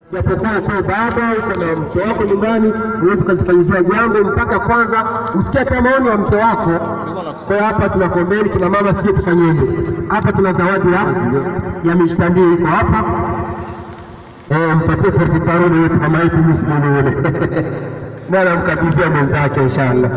Japokuwa uko baba uko na mke wako nyumbani, huwezi ukazifanyizia jambo mpaka kwanza usikie hata maoni ya mke wako. Kwa hiyo hapa tunakuombeni kina mama, sijui tufanyeje. Hapa tuna zawadi ya ya mishtandio iko hapa, eh, mpatie porti parole yetu mama yetu Muslimu yule bwana, mkabidhia mwenzake inshallah,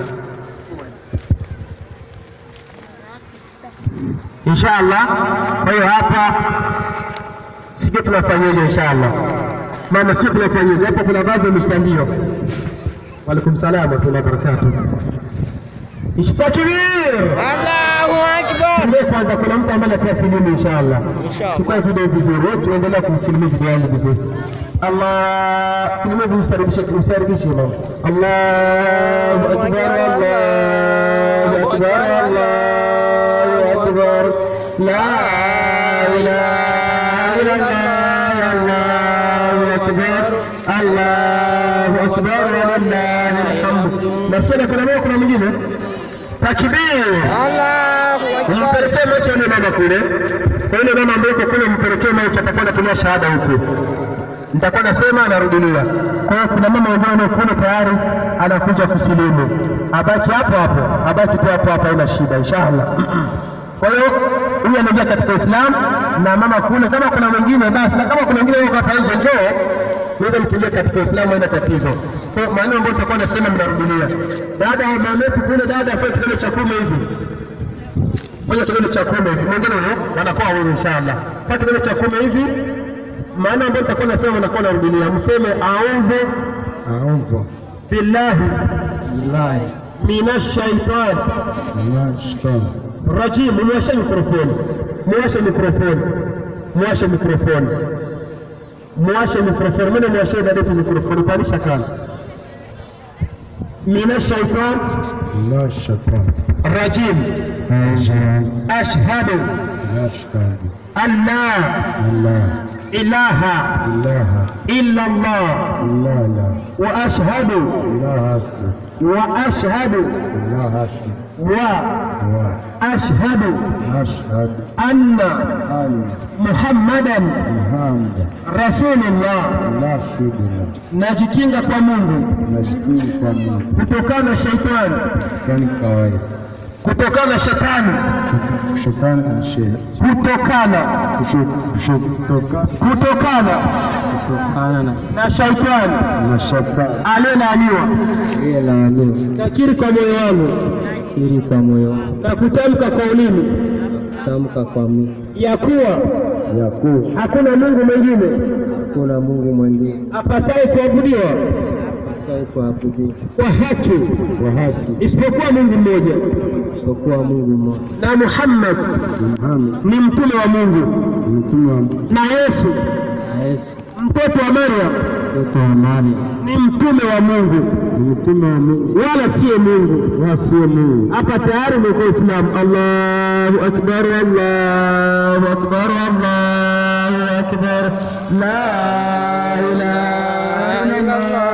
inshallah. Kwa hiyo hapa sijui tunafanyaje inshallah. Mama, sijui tunafanyaje hapa, kuna baadhi ya mishtandio. Waalaikum salaam wa rahmatullahi wa barakatuh. Ishtakbir. Allahu Akbar. Ndio kwanza kuna mtu ambaye anapewa silimu inshallah. Inshallah. Chukua video vizuri, wote tuendelea kumfilmia video yangu vizuri. Allah, filmia vizuri, usaribishe usaribishe mama. Allahu akbar, Allahu akbar, Allahu akbar. La ilaha illallah, Allahu akbar. Allahu akbar, walillahi alhamd. Nasikia kuna moja kuna mwingine. Takbir. Allahu Akbar. Mpelekee maiki yule mama kule. Kwa yule mama ambaye yuko kule, mpelekee maiki, atakuwa anatumia shahada huku. Nitakuwa nasema anarudilia. Kwa hiyo kuna mama wengine kule tayari anakuja kusilimu, abaki hapo hapo, abaki tu hapo hapo, haina shida inshallah. Kwa hiyo huyu anaingia katika Uislamu na mama kule, kama kuna mwingine basi, na kama kuna mwingine yuko hapa nje, njoo naweza mkiingia katika Uislamu, haina tatizo. Kwa hiyo maneno ambayo tutakuwa nasema mnarudilia. Dada wa mama yetu kule, dada afanye kitendo cha kumi hivi fanya kitendo cha kumi hivi, mwingine huyo wanakuwa wewe inshallah. Fanya kitendo cha kumi hivi, maana ambayo nitakuwa nasema mnakuwa narudilia, mseme audhu Audhu billahi billahi minash shaitani minash shaitani rajim. Mwashe mikrofoni, mwashe mikrofoni, mwashe mikrofoni, mwashe mikrofoni. Mimi mwashe dada yetu mikrofoni, panisha kana minash shaitani minash shaitani rajim. rajim Ashhadu nashhadu an la Allah ilaha ilaha illa Allah illa la وأشهد ilaha وأشهد ilaha wa وأشهد nashhadu أن anna محمدا Muhammad رسول الله rasulullah najikinga kwa Mungu nashukuru kwa Mungu kutokana na shaitani, kani kawaida kutokana na shetani, shetani anshe kutokana kutoka kutokana kutokana na na shaitani na shetani aliyelaaniwa. ile laaniwa Nakiri kwa moyo wangu kiri kwa moyo na kutamka kwa ulimi tamka kwa mimi ya kuwa ya kuwa hakuna Mungu mwingine kuna Mungu mwingine apasaye kuabudiwa asai kuabudiwa kwa haki kwa haki isipokuwa Mungu mmoja, isipokuwa Mungu mmoja. na Muhammad Muhammad ni mtume wa Mungu, ni mtume wa Mungu na Yesu na Yesu mtoto wa Maryam mtoto wa Maria ni mtume wa Mungu, ni mtume wa Mungu wala siye Mungu. wala siye Mungu. Hapa tayari umekuwa Islam. Allahu akbar, Allahu akbar, Allahu akbar, la ilaha illallah